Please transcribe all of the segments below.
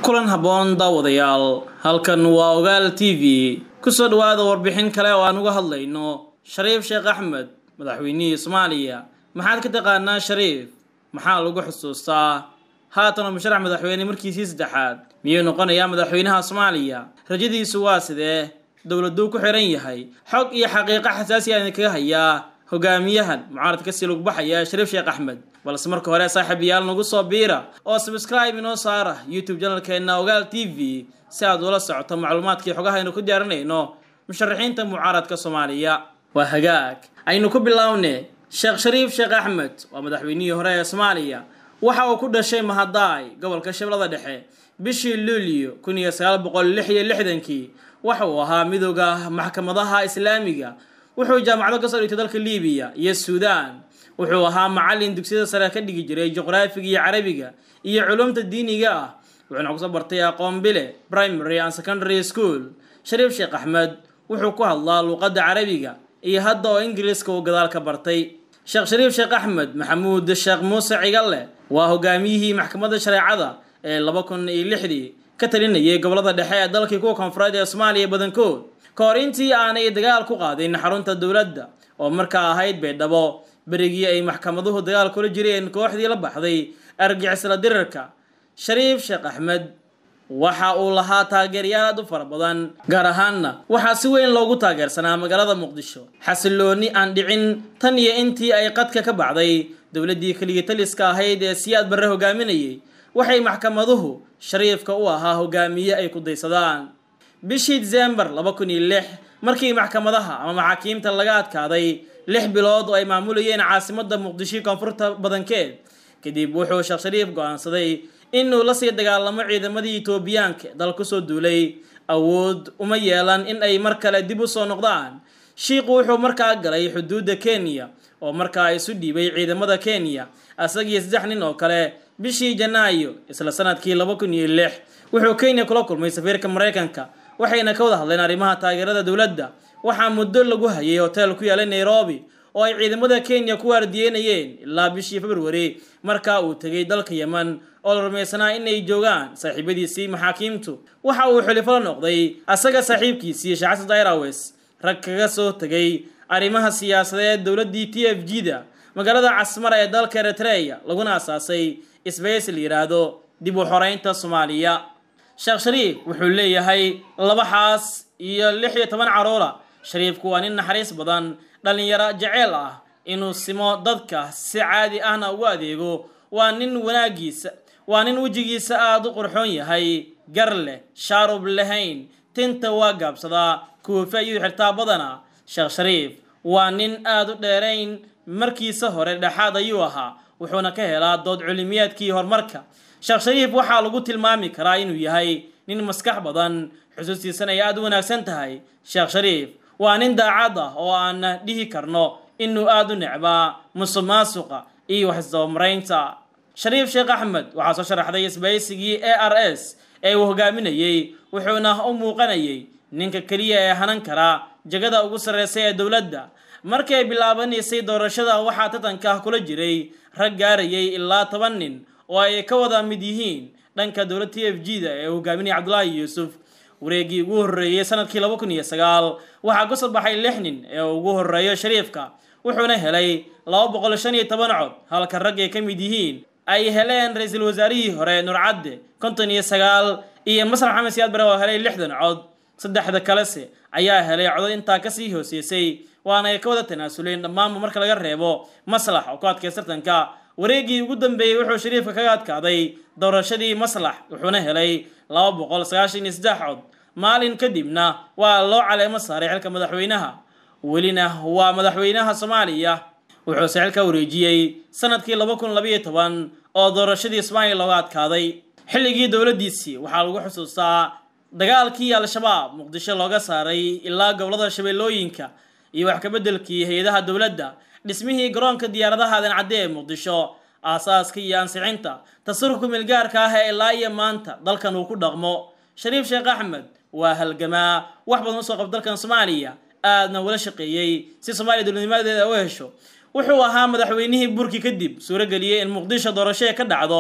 kulan habboon daawadayaal halkan waa ogaal t v kusoo dhawaada warbixin kale oo aan uga hadlayno shariif sheekh axmed madaxweynihii soomaaliya maxaad ka taqaanaa shariif maxaa lagu xusuustaa haatan musharax madaxweyne markiisii saddexaad miyuu noqonayaa madaxweynaha soomaaliya rajadiisu waa sidee dowladuu ku xiran yahay xog iyo xaqiiqo xasaasi aan kaga hayaa hogaamiyahan mucaaradka kasii lagu baxaya shariif sheekh axmed balse marka hore saaxiibayaal nagu soo biira oo subscribe inoo saara youtube janalkeena ogaal t v si aad ula socoto macluumaadkii xogaha aynu ku diyaarinayno musharaxiinta mucaaradka soomaaliya waa hagaag aynu ku bilowne sheekh shariif sheekh axmed waa madaxweynihii hore ee soomaaliya waxa uu ku dhashay mahadaay gobolka shabeellada dhexe bishii luulyo kun iyo sagaal boqol lix iyo lixdankii waxa uu ahaa midooda maxkamadaha islaamiga wuxuu jaamacado kasoo dhigtay dalka libiya iyo suudaan wuxuu ahaa macallin dugsiyada sare ka dhigi jiray juqraafiga iyo carabiga iyo culumta diiniga ah wuxuuna kusoo bartay aqoon bile primary and secondary school shariif sheekh axmed wuxuu ku hadlaa luuqadda carabiga iyo hadda oo ingiriiska uu gadaal ka bartay sheekh shariif sheekh axmed maxamuud sheekh muuse cigalle waa hogaamiyihii maxkamadda shareecada ee laba kun iyo lixdii ka talinayay gobolada dhexe ee dalkii kuwa koonfureed ee soomaaliya badankood ka hor intii aanay dagaal ku qaadin xarunta dowladda oo markaa ahayd baydhabo berigii ay maxkamaduhu dagaal kula jireen kooxdii la baxday argixisla dirarka shariif sheekh axmed waxa uu lahaa taageerayaal aad u fara badan gaar ahaanna waxaa si weyn loogu taageersanaa magaalada muqdisho xasilooni aan dhicin tan iyo intii ay qadka ka baxday dowladdii keligii taliska ahayd ee siyaad barre hogaaminayay waxay maxkamaduhu shariifka u ahaa hogaamiye ay ku daysadaan bishii disembar laba kun iyo lix markii maxkamadaha ama maxaakiimta laga adkaaday lix bilood oo ay maamulayeen caasimadda muqdisho koonfurta badankeed kadib wuxuu sheekh shariif go-aansaday inuu lasii dagaalamo ciidamadii etoobiyaanka dal kusoo duulay awood uma yeelan in ay mar kale dib u soo noqdaan shiiku wuxuu markaa galay xuduudda kenya oo markaa isu dhiibay ciidamada kenya asagii saddex nin oo kale bishii janaayo isla sanadkii laba kun iyo lix wuxuu kenya kula kulmay safiirka maraykanka waxayna ka wada hadleen arrimaha taageerada dowladda waxaa muddo lagu hayay hotel ku yaalay nairobi oo ay ciidamada kenya ku waardiyeynayeen ilaa bishii februari markaa uu tegay dalka yeman oo la rumaysanaa inay joogaan saaxiibadiisii maxaakiimtu waxa uu xilifo la noqday asaga saaxiibkiisii shacasad airways rag kaga soo tegay arrimaha siyaasadeed dowladdii t f g da magaalada casmara ee dalka eritreya laguna asaasay sbace la yidhaahdo dib u xoreynta soomaaliya sheekh shariif wuxuu leeyahay laba xaas iyo lix iyo toban caruura shariifku waa nin naxariis badan dhallinyaro jeceel ah inuu simo dadka si caadi ahna ugu adeego waa nin wanaagiisa waa nin wejigiisa aada u qurxoon yahay gar leh shaarub lahayn tinta waa gaabsadaa kuufe ayuu xirtaa badana sheekh shariif waa nin aada u dheerayn markiisa hore dhexaad ayuu ahaa wuxuuna ka helaa dood culimiyaadkii horumarka sheekh shariif waxaa lagu tilmaami karaa inuu yahay nin maskax badan xusuustiisana ay aada u wanaagsan tahay sheekh shariif waa nin daacad ah oo aan dhihi karno inuu aada u necbaa musuq maasuqa iyo waxisdabamaraynta shariif sheekh axmed waxaa soo sharaxday isbaysigii a r s ee uu hogaaminayey wuxuuna u muuqanayay ninka keliya ee hanan kara jegada ugu sarreysa ee dowladda markay bilaabanaysay doorashada waxaa tatanka kula jiray rag gaarayay ilaa toban nin oo ay ka wada mid yihiin dhanka dowlad t f g da ee uu hogaaminaya cabdulaahi yuusuf wareegii ugu horreeyey sanadkii laba kun iyo sagaal waxaa kusoo baxay lix nin ee ugu horreeyo shariifka wuxuuna helay laba boqol shan iyo toban cod halka rag ay ka mid yihiin ay heleen ra-iisul wasaarihii hore nurcadde konton iyo sagaal iyo masrax maxamed siyaad bare oo helay lixdan cod saddexda kalese ayaa helay codod intaa kasii hooseysay waana ay ka wada tanaasuleen dhammaanba marka laga reebo maslax oo ku adkay sartanka wareegii ugu dambeeyey wuxuu shariifka kaga adkaaday doorashadii maslax wuxuuna helay laba boqol sagaashan iyo saddex cod maalin kadibna waa loo caleemo saaray xilka madaxweynaha welina waa madaxweynaha soomaaliya wuxuuse xilka wareejiyey sanadkii laba kun labayo toban oo doorashadii soomaaliya looga adkaaday xilligii dowladdiisii waxaa lagu xusuustaa dagaalkii al-shabaab muqdisho looga saaray ilaa gobolada shabeellooyinka iyo wax kabeddelkii hay-adaha dowladda dhismihii garoonka diyaaradaha adancadde ee muqdisho aasaaska iyo ansixinta tasarufka milgaarka ah ee ilaa iyo maanta dalkan uu ku dhaqmo shariif sheekh axmed waa halgamaa wax badan usoo qab dalkan soomaaliya aadna wala shaqeeyey si soomaaliya dowladnimadeeda u hesho wuxuu ahaa madaxweynihii burki kadib suurageliyey in muqdisho doorasho ka dhacdo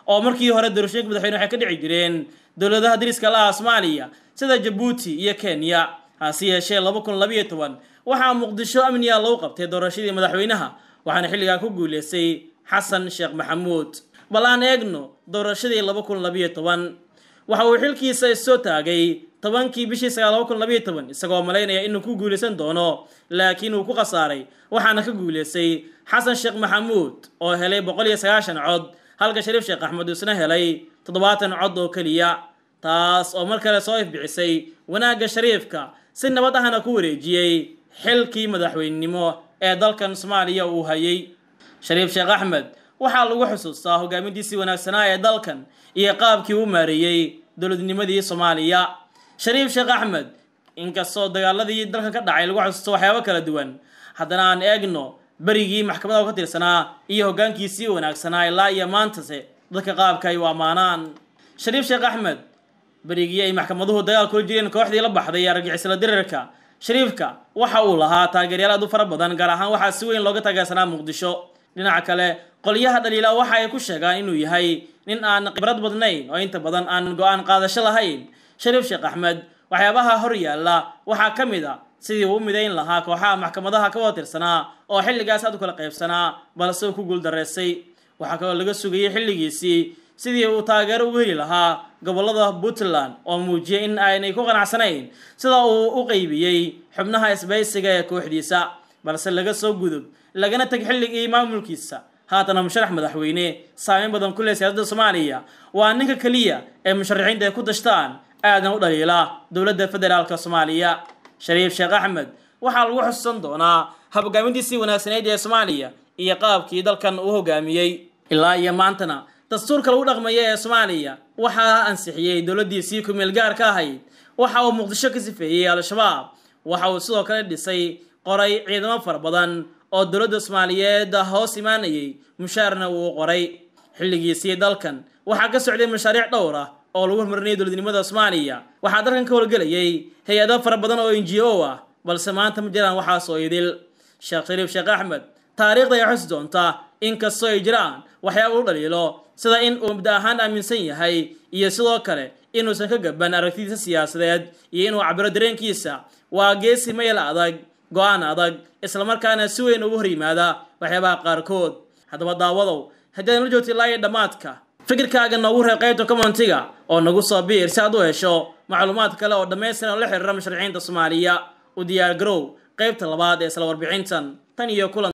oo markii hore doorashooyinka madaxweyne waxay ka dhici jireen dowladaha dariska la ah soomaaliya sida jabuuti iyo kenya hase yeeshee laba kun labayo toban waxaa muqdisho amniga lagu qabtay doorashadii madaxweynaha waxaana xilligaa ku guuleystay xasan sheekh maxamuud bal aan eegno doorashadii laba kun labayo toban waxa uu xilkiisa issoo taagay tobankii bishii sagaal laba kun labayo toban isagoo malaynaya inuu ku guulaysan doono laakiin uu ku khasaaray waxaana ka guulaystay xasan sheekh maxamuud oo helay boqol iyo sagaashan cod halka shariif sheekh axmed isna helay toddobaatan cod oo keliya taas oo mar kale soo ifbicisay wanaagga shariifka si nabad ahna ku wareejiyey xilkii madaxweynenimo ee dalkan soomaaliya uu hayay shariif sheekh axmed waxaa lagu xusuustaa hogaamintiisii wanaagsanaa ee dalkan iyo qaabkii u maareeyey dowladnimadii soomaaliya shariif sheekh axmed inkastoo dagaaladii dalkan ka dhacay lagu xusuusto waxyaabo kala duwan haddana aan eegno berigii maxkamadaha ka tirsanaa iyo hoggaankiisii wanaagsanaa ilaa iyo maantase dadka qaabka ay u ammaanaan shariif sheekh axmed berigii ay maxkamaduhu dagaal kula jireen kooxdii la baxday ee argixisla dirirka shariifka waxa uu lahaa taageeryaal aad u fara badan gaar ahaan waxaa si weyn looga taageersanaa muqdisho dhinaca kale qolyaha dhaliila waxa ay ku sheegaan inuu yahay nin aan khibrad badnayn oo inta badan aan go-aan qaadasho lahayn shariif sheekh axmed waxyaabaha hor yaalla waxaa ka mid a sidii uu u midayn lahaa kooxaha maxkamadaha ka wada tirsanaa oo xilligaas aad u kala qaybsanaa balse uu ku guuldareystay waxaa kaloo laga sugayay xilligiisii sidii uu taageero ugu heli lahaa gobollada puntland oo muujiyay in aynay ku qanacsanayn sida uu u qeybiyey xubnaha isbaysiga ee kooxdiisa balse laga soo gudub lagana teg xilligii maamulkiisa haatana musharax madaxweyne saameyn badan ku leh siyaasadda soomaaliya waa ninka keliya ee musharaxiinta ay ku dashtaan aadan u dhaliila dowladda federaalka soomaaliya shariif sheekh axmed waxaa lagu xusuusan doonaa habhogaamintiisii wanaagsaneyd ee soomaaliya iyo qaabkii dalkan uu hogaamiyey ilaa iyo maantana dastuurka lagu dhaqmaya ee soomaaliya waxaa ansixiyey dowladdiisii ku-meel gaarka ahayd waxa uu muqdisho ka sifeeyey al-shabaab waxa uu sidoo kale dhisay qoray ciidamo fara badan oo dowladda soomaaliyeed hoos imaanayay mushaarna uu qoray xilligiisii dalkan waxaa ka socday mashaariic dhowr ah oo lagu horumarinayay dowladnimada soomaaliya waxaa dalkan ka howlgelayay hay-ado fara badan oo n g o ah balse maanta ma jiraan waxaas oo idil sheekh shariif sheekh axmed taariikhda ay xusi doontaa inkastoo ay jiraan waxyaaba u dhaliilo sida in uu muddo ahaan aaminsan yahay iyo sidoo kale inuusan ka gaban aragtidiisa siyaasadeed iyo inuu cabiro dareenkiisa waa geesi mayl adag go-aan adag islamarkaana si weyn ugu hor yimaada waxyaabaha qaarkood haddaba daawadow haddii aad la joogta ilaa iyo dhammaadka fikirkaaga noogu reeb qaybta commentiga oo nagu soo biir si aad u hesho macluumaad kale oo dhammaystiran oo la xiriira musharaxiinta soomaaliya u diyaar garow qaybta labaad ee isla warbixintan tan iyo kulan